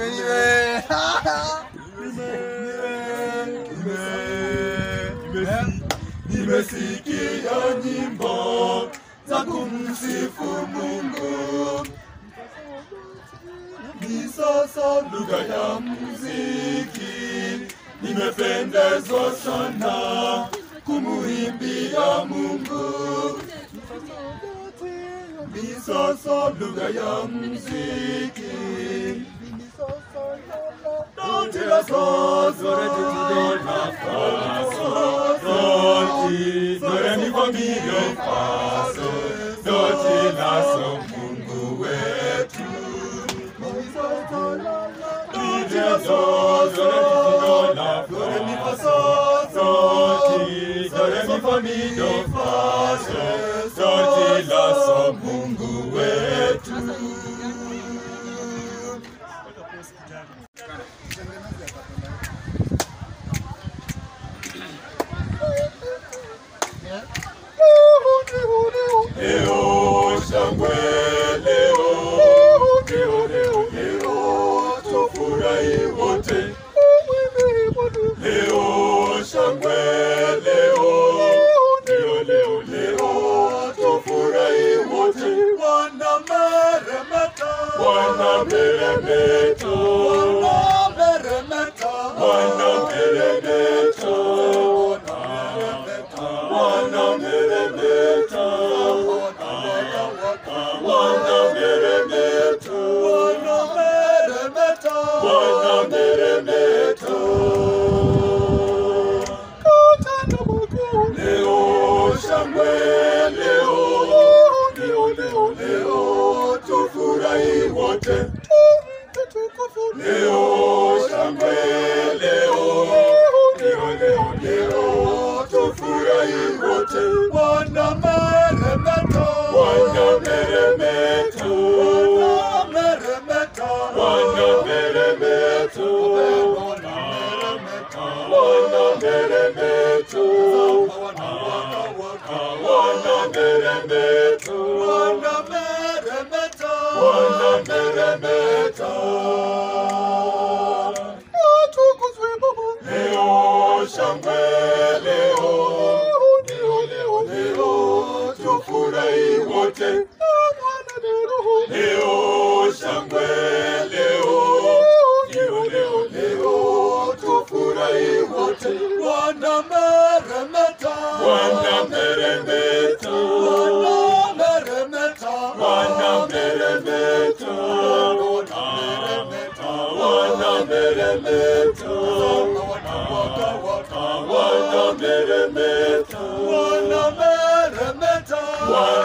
nime nime Nimesikia nyimbo za kumsifu Mungu, ni sasa lugha ya muziki. Nimependezwa sana kumuimbia Mungu, ni sasa lugha ya muziki. Don't la sol, do re do ti do la fa sol, do ti do re mi fa mi do fa sol, do ti la sol Mungu wetu. Do ti la sol, do re ti ti do la fa, do re mi fa sol, do ti do re mi fa mi do fa sol, do ti la sol Mungu wetu. Leo shangwe leo, leo leo leo, tufurahi wote. Leo shangwe leo, leo leo leo, tufurahi wote. Wana meremeta, wana meremeta, wana meremeta, wana meremeta, wana meremeta, wana meremeta, wana meremeta, Leo shangwe leo, leo leo leo, tufurahi wote. Leo shangwe leo, leo leo leo, tufurahi wote. Wana meremeta, wana meremeta, wana meremeta, wana meremeta, wana meremeta, wana meremeta, wana meremeta, Leo shangwe leo, leo leo leo, tufurahi wote. Leo shangwe leo, leo leo leo, tufurahi wote. Wana meremeta, wana meremeta, wana meremeta, wana meremeta, wana meremeta, wana meremeta, wana meremeta, wana